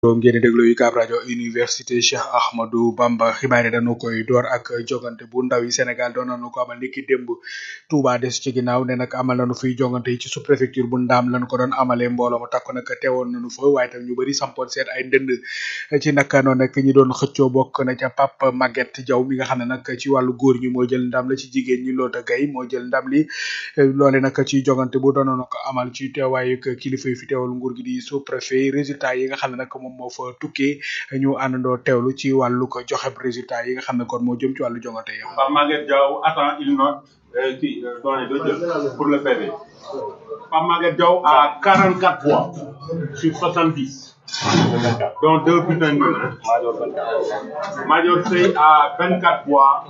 ngeen di déglu UCAB rajo université Cheikh Ahmadou Bamba xibaar yi dañu koy door ak jogante bu ndaw yi Sénégal doon nañu ko amal niki démb Touba des ci ginnaaw ne nag amal nañu fiy jogante yi ci sous préfecture bu ndaam lañu ko doon amalee mbooloo ma takku nag teewoon nañu fa waaye tam ñu bëri sampoon seet ay ndënd ci naka noonu nag ñi doon xëccoo bokk na ca Pape Maguette Diaw mi nga xam ne nag ci wàllu góor ñi moo jël ndam la ci jigéen ñi Lota Gaye moo jël ndam li loole nag ci jogante bu doon nañu ko amal ci teewaayu kilifa yi fi teewal nguur gi di sous préfet résultat yi nga xam ne nag moom moo fa tukkee ñu àndandoo teewlu ci wàllu ko joxe résultat yi nga xam ne kon moo jëm ci wàllu jongante yi. Pape Maguette Diaw attend une note euh, qui euh, doyen de jël pour le PV. Pape Maguette Diaw a 44 voix sur 70. dont deux bulletins nuls. Hein. Major Sey a 24 voix.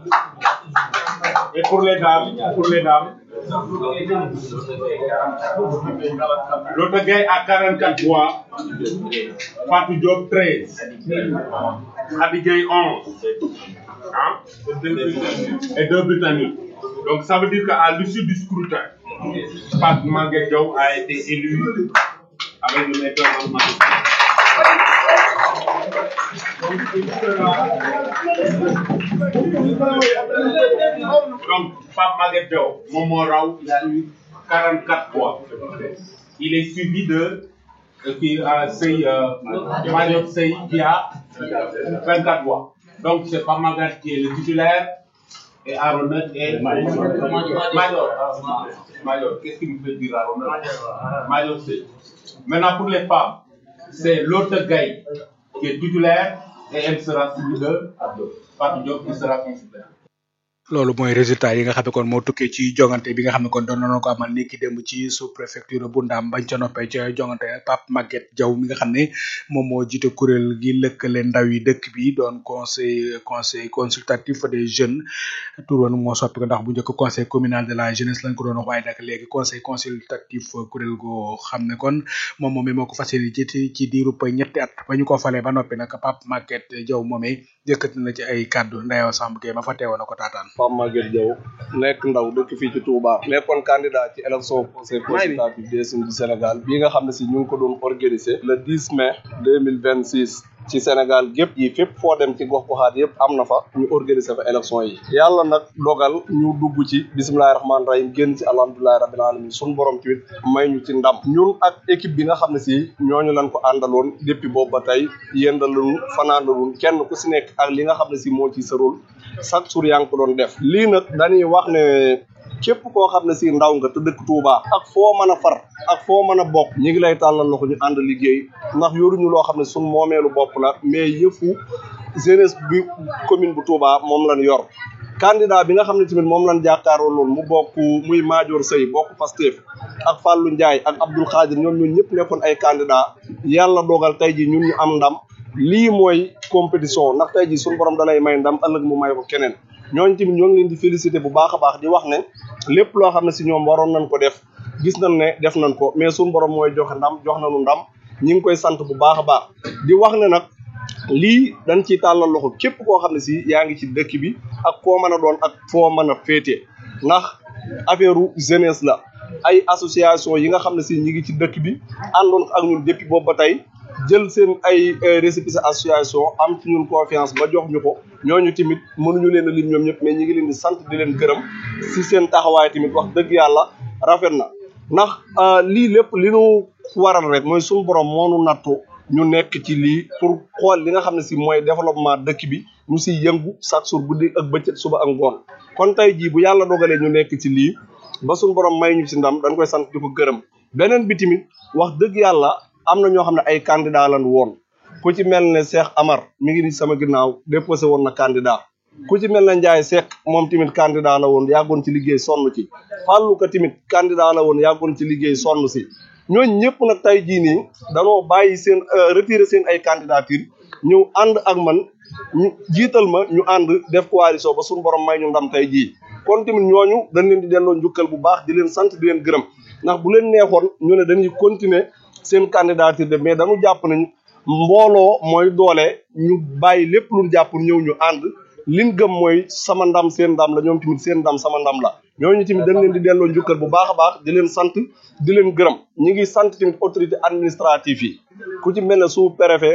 Et pour les dames, pour les dames, L'autre gars a 44 voix. Fatou Diop 13. Abigail 11. Hein? Et deux bulletins nuls. Donc ça veut dire qu'à l'issue du scrutin, Pat Maguette Diaw a été élu avec le maître Donc, Pape Maguette Diaw, Momo Rao, il a eu 44 voix. Il est suivi de euh, qui a Sey, euh, Mario Sey qui a 24 voix. Donc, c'est Pape Maguette qui est le titulaire et Aronet est Major. Major, Major. qu'est-ce qu'il me fait dire Aronet Major Sey. Maintenant, pour les femmes, c'est l'autre Gaï qui est titulaire et elle sera suivie de Fatou Diop qui sera considérée. loolu mooy résultat yi nga xam ne kon moo tukkee ci jongante bi nga xam ne kon doon nañu ko amal ni ki démb ci sous préfecture bu Ndam bañ ca noppee ca jongante Pape Maguette Diaw mi nga xam ne moom moo jiite kuréel gi lëkkale ndaw yi dëkk bi doon conseil conseil consultatif des jeunes tur woon moo soppi ko ndax bu njëkk conseil communal de la jeunesse lañ ko doon wax waaye nag léegi conseil consultatif kuréel goo xam ne kon moom moomee moo ko fas yéene jiite ci diirub ñetti at ba ñu ko falee ba noppi nag Pape Maguette Diaw moomee jëkkati na ci ay kàddu Ndeyaw Samb Gueye ma fa teewoon na ko taataan Pape Maguette Diaw nekk ndaw dëkk fii ci Touba nekkoon candidat ci élection conseil consultatif des jeunes du Sénégal bii nga xam ne si ñu ngi ko doon organiser le 10 mai 2026 ci Sénégal gépp yi fépp foo dem ci gox goxaat yëpp am na fa ñu organiser fa élection yi yàlla nag dogal ñu dugg ci bisimilahi rahmaani rahim génn ci alhamdulilahi rabbil alamin suñu borom tamit may ñu ci ndam ñun ak équipe bi nga xam ne si ñooñu lañ ko àndaloon depuis boobu ba tey yéndalunu fanaanalun kenn ku si nekk ak li nga xam ne si moo ci sa rôle chaque jour yaa ngi ko doon def lii nag dañuy wax ne képp koo xam ne si ndaw nga te dëkk Touba ak foo mën a far ak foo mën a bokk ñi ngi lay tàllal loxo ñu ànd liggéey ndax yoruñu loo xam ne suñ moomeelu bopp la mais yëfu jeunesse bi commune bu Touba moom lañ yor candidat bi nga xam ne tamit moom lañ jàkkaaroo loolu mu bokk muy Madior Sey bokk Pastef ak Fallou Ndiaye ak Abdoul Khadir ñoom ñun ñëpp nekkoon ay candidat yàlla dogal tey ji ñun ñu am ndam lii mooy compétition ndax tey ji suñu borom dalay may ndam ëllëg mu may ko keneen ñooñu tamit ñoo ngi leen di féliciter bu baax a baax di wax ne lépp loo xam ne si ñoom waroon nañ ko def gis nañ ne def nañ ko mais suñu borom mooy joxe ndam jox nañu ndam ñi ngi koy sant bu baax a baax di wax ne nag lii dañ ciy tàllal loxo képp koo xam ne si yaa ngi ci dëkk bi ak koo mën a doon ak foo mën a féete ndax affaire jeunesse la ay association yi nga xam ne si ñi ngi ci dëkk bi àndoon ak ñun depuis boobu ba tey jël seen ay récépissé association am ci ñun confiance ba jox ñu ko ñooñu tamit mënuñu leen a lim ñoom ñëpp mais ñi ngi leen di sant di leen gërëm si seen taxawaay tamit wax dëgg yàlla rafet na ndax lii lépp li nu waral rek mooy suñu borom moo nu nattu ñu nekk ci lii pour xool li nga xam ne si mooy développement dëkk bi ñu siy yëngu chaque jour guddi ak bëccëg suba ak ngoon kon tey jii bu yàlla dogalee ñu nekk ci lii ba suñu borom may ñu ci ndam dañ koy sant di ko gërëm beneen bi tamit wax dëgg yàlla am na ñoo xam ne ay candidat lan woon ku ci mel ne Cheikh Amar mi ngi ni sama ginnaaw déposé woon na candidat ku ci mel ne Ndiaye Seck moom tamit candidat la woon yàggoon ci liggéey sonn ci Fallou ka tamit candidat la woon yàggoon ci liggéey sonn si ñooñu ñëpp nag tey jii nii danoo bàyyi seen retirer seen ay candidature ñëw ànd ak man ñu jiital ma ñu ànd def coalition ba suñu borom may ñu ndam tey jii kon tamit ñooñu dañ leen di delloo njukkal bu baax di leen sant di leen gërëm ndax bu leen neexoon ñu ne dañuy continuer seen candidature de mais dañu jàpp nañ mbooloo mooy doole ñu bàyyi lépp lu jàpp ñëw ñu ànd liñ gëm mooy sama ndam seen ndam la ñoom tamit seen ndam sama ndam la ñooñu tamit dañ leen di delloo njukkal bu baax a baax di leen sant di leen gërëm ñi ngi sant tamit autorité administrative yi ku ci mel ne sous préfet